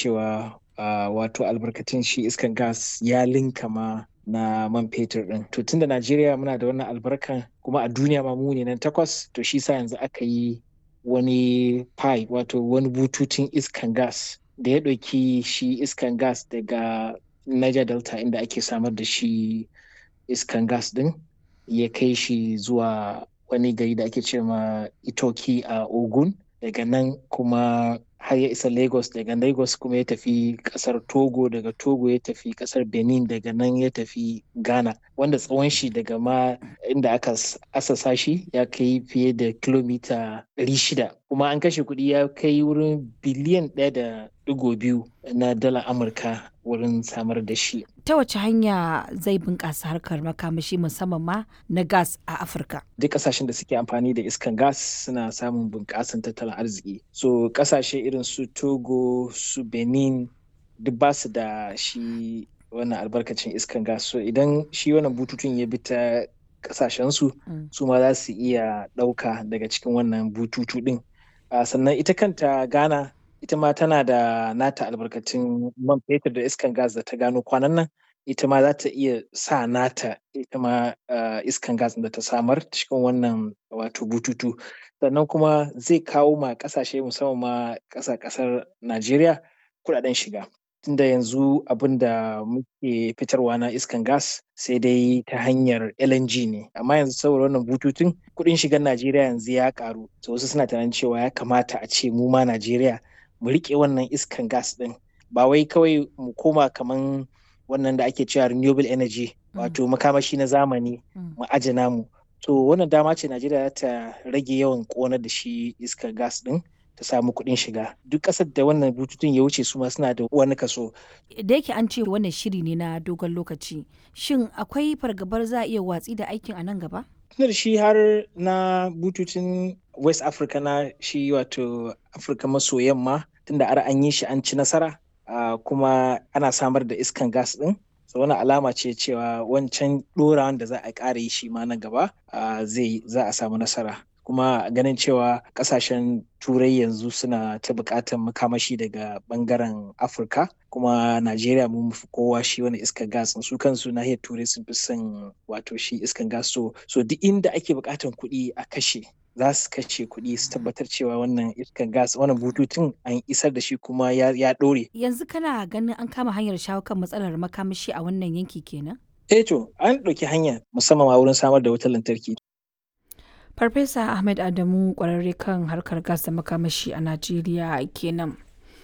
cewa uh, wato albarkatun shi iskan gas ya linka ma na man fetur din to tunda najeriya muna da wannan albarkan kuma a duniya ma mu ne nan takwas to shi sa yanzu aka yi wani pipe wato wani bututun iskan gas da ya ɗauki shi iskan gas daga niger delta inda ake samar da shi iskan gas din ya kai shi zuwa wani gari da ake ce ma itoki a ogun daga nan kuma har ya isa lagos daga lagos kuma ya tafi kasar togo daga togo ya tafi kasar benin daga nan ya tafi ghana wanda tsawon shi daga ma inda aka asasa shi ya kai fiye da kilomita 600 kuma an kashe kuɗi ya kai wurin biliyan ɗaya da digo biyu na dala amurka wurin samar da shi ta wace hanya zai bunƙasa harkar makamashi musamman ma na gas a afirka duk ƙasashen da suke amfani da iskan gas suna samun bunƙasan tattalin arziki so ƙasashe irin su togo su benin duk ba su da shi wannan albarkacin iskan gas so idan shi wannan bututun ya bi ta ƙasashensu su ma za su iya ɗauka daga cikin wannan bututu ɗin sannan ita kanta ghana ita ma tana da nata albarkatun man fetur da iskan gas da ta gano kwanan nan ita ma za ta iya sa nata ita ma iskan gas da ta samar cikin wannan wato bututu sannan kuma zai kawo ma kasashe musamman ma ƙasa ƙasar najeriya kudaden shiga tunda yanzu abin da muke fitarwa na iskan gas sai dai ta hanyar LNG ne amma yanzu saboda wannan bututun kudin shigar Najeriya yanzu ya karu to wasu suna tunanin cewa ya kamata a ce mu ma Najeriya mu rike wannan iskan gas din ba wai kawai mu koma kaman wannan da ake cewa renewable energy wato makamashi na zamani mu ajina mu to wannan dama ce Najeriya ta rage yawan ƙonar da shi iskar gas din ta samu kuɗin shiga duk ƙasar da wannan bututun ya wuce su ma suna da wani kaso. Da yake an ce wannan shiri ne na dogon lokaci shin akwai fargabar za a iya watsi da aikin a nan gaba? Tunar shi har na bututun West Africa na shi wato Afirka maso yamma tunda ar an yi shi an ci nasara kuma ana samar da iskan gas ɗin so wani alama ce cewa wancan ɗorawan da za a ƙara yi shi ma na gaba zai za a samu nasara kuma ganin cewa kasashen turai yanzu suna ta bukatar makamashi daga bangaren afirka kuma najeriya mun fi kowa shi wani iskar gas su kansu nahiyar turai sun fi son wato shi iskar gas so so duk inda ake bukatar kuɗi a kashe za su kashe kuɗi su tabbatar cewa wannan iskar gas wannan bututun an isar da shi kuma ya ɗore. yanzu kana ganin an kama hanyar shawo kan matsalar makamashi a wannan yanki kenan eh to an ɗauki hanya musamman ma wurin samar da wutar lantarki Farfesa Ahmed Adamu kwararre kan harkar gas da makamashi a Najeriya kenan.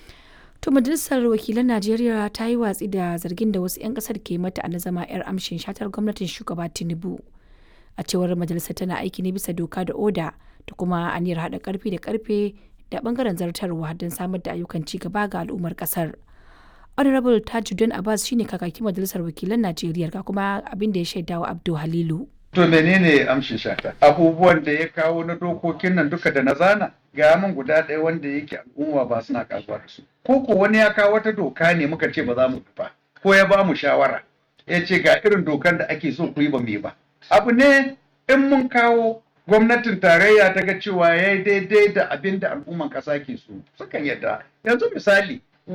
To majalisar wakilan Najeriya ta yi watsi da zargin da wasu 'yan kasar ke mata na zama 'yar amshin shatar gwamnatin shugaba Tinubu. A cewar majalisar tana aiki ne bisa doka da oda da kuma aniyar haɗa karfi da karfe da bangaren zartarwa don samar da ayyukan ci gaba ga al'ummar kasar. Honorable Tajuddin Abbas shine kakakin majalisar wakilan Najeriya ga kuma abin da ya shaidawa Abdul Halilu. To menene amshin shata? Abubuwan da ya kawo na dokokin nan duka da na zana ga min guda ɗaya wanda yake al'umma ba suna kasuwa da su. Ko ko wani ya kawo wata doka ne muka ce ba za mu ba ko ya ba mu shawara ya ce ga irin dokan da ake so ku yi ba mu yi ba. Abu ne in mun kawo gwamnatin tarayya ta ga cewa ya yi daidai da abin da al'umman ƙasa ke so sukan yadda. Yanzu misali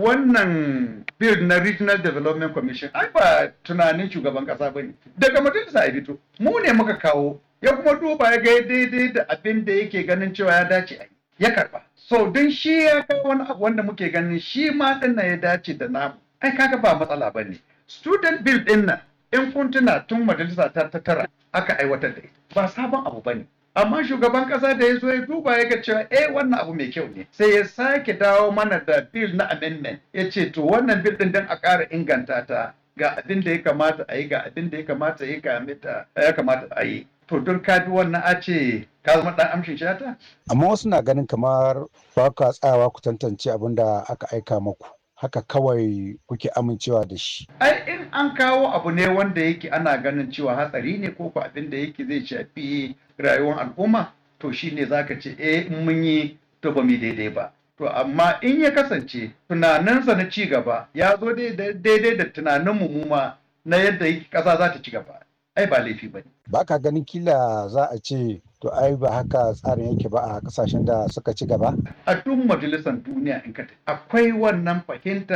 wannan bill na regional development commission ai ba tunanin shugaban kasa bane daga majalisa ya fito mu ne muka kawo ya kuma duba ya ga daidai da abin da yake ganin cewa ya dace a ya karba so don shi ya kawo wani abu wanda muke ganin shi ma din ya dace da namu ai kaga ba matsala bane student bill din nan in kun tuna tun majalisa ta ta tara aka aiwatar da ita ba sabon abu bane amma shugaban kasa da ya zo ya duba ya ga cewa eh wannan abu mai kyau ne sai ya sake dawo mana da bill na amendment ya ce to wannan bill din dan a ƙara inganta ta ga abin da ya kamata a yi ga abin da ya kamata ya kamata ya kamata a yi to don ka bi wannan a ce ka zama dan amshin shata amma wasu na ganin kamar ba ka tsayawa ku tantance abin da aka aika maku haka kawai kuke amincewa da shi. Ai in an kawo abu ne wanda yake ana ganin cewa hatsari ne ko ko abin da yake zai shafi rayuwar al'umma to shine zaka ce eh in mun yi to ba mu daidai ba. To amma in ya kasance tunaninsa na ci gaba ya zo daidai da tunanin mu ma na yadda ƙasa za ta ci gaba. Ai ba laifi ba ne. Ba ka ganin kila za a ce to ai ba haka tsarin yake ba a kasashen da suka ci gaba? A duk majalisar duniya in ka akwai wannan fahimta